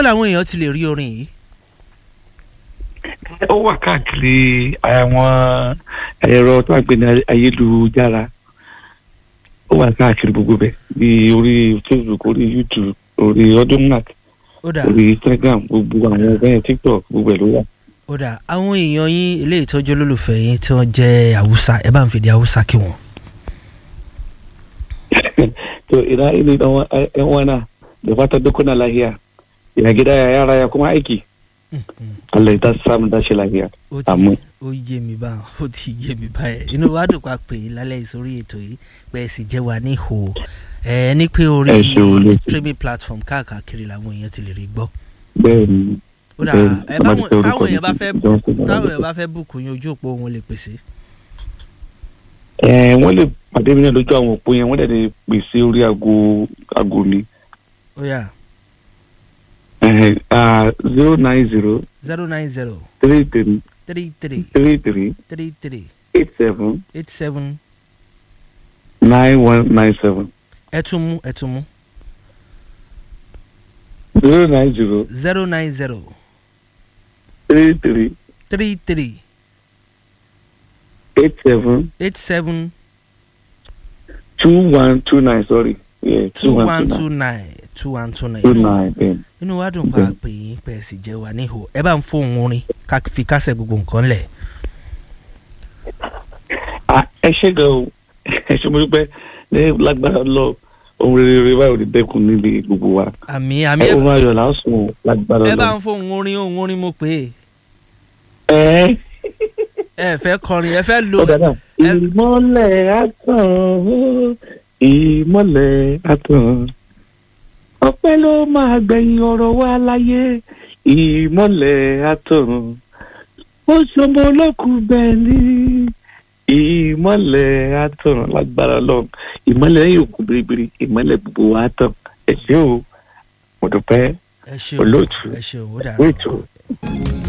ibo làwọn èèyàn ti lè rí orin yìí. ó wà káàkiri àwọn ẹ̀rọ tó àgbẹ̀ ní ayélujára ó wà káàkiri gbogbo bẹ̀ bí orí facebook orí youtube orí audiomack ó dà orí instagram gbogbo àwọn ọ̀bẹ tiktok gbogbo ẹ̀ ló wà. ó dà àwọn èèyàn yín ilé ìtọ́jú olólùfẹ́ yín tí wọ́n jẹ́ haúsá ẹ bá ń fìdí haúsá kí wọ́n. to ina ini dan wa- eh, yan wana da fatan duk kuna lafiya ya gida ya yara ya kuma aiki Allah ya ta samu dashi lafiya ó ti Àmín. ó yé mi báwọn ó ti yé mi báyẹn inú wa dùn pa pé lálẹ́ ìsórí ètò yìí pé ẹ sì jẹ́ wa ní ìhò ẹ ní pé orí Ẹ ṣeun lójú. streaming platform káàkiri làwọn èèyàn ti lè rí gbọ́. bẹ́ẹ̀ ni ó dà bẹ́ẹ̀ ẹ ni, báwọn ọmọdé táwọn orúkọ èèyàn bá mi fẹ́ ti Johnson táwọn Ọládé. èèyàn bá fẹ́ bùkún yín ojú òpó wọn lè pèsè. ẹ wọ́n lè pàdé mi náà lójú àwọn òpó yẹn wọ́n dẹ̀ lè pèsè orí aago aago mi ó yá zero nine zero zero nine zero three three three three three three three three eight seven eight seven nine one nine seven ẹ tún mú ẹ tún mú zero nine zero zero nine zero three three three three eight seven eight seven two one two nine sorry yeah two one two two nine two one two nine two inú nine bẹ́ẹ̀ ni. inú wa dùn pa pé yín pé ẹ sì jẹ́ wa níhò ẹ bá ń fóun orin ká fi kásẹ̀ gbogbo nǹkan lẹ̀. Ah, ẹ ṣe gan o ẹ ṣe mo dúpẹ́ ní lágbára lọ ohun rere báyìí ò ní dẹ́kun níbi gbogbo wa àmì àmì ẹ ohun ayọ̀ lásùn o lágbára ẹ bá lọ. ń fóun orin òun orin mo pè ẹ é ẹ fẹ́ kọrin ẹ fẹ́ lo ó dáadáa. ẹ- ìmọ̀lẹ̀ àtàn ó, ìmọ̀lẹ̀ àtàn ọpẹ́ ló máa gbẹ̀yìn ọ̀rọ̀ wa láyé ìmọ̀lẹ̀ àtàn ó ṣọmọ olókùn bẹ́ẹ̀ ni ìmọ̀lẹ̀ àtàn lágbára lọ ìmọ̀lẹ̀ yóò kú biribiri ìmọ̀lẹ̀ gbogbo wa tàn ẹ ṣé o mo dúpẹ́ ẹ ṣeun olóòtú ẹ ṣeun ó dàrú. wíìtù.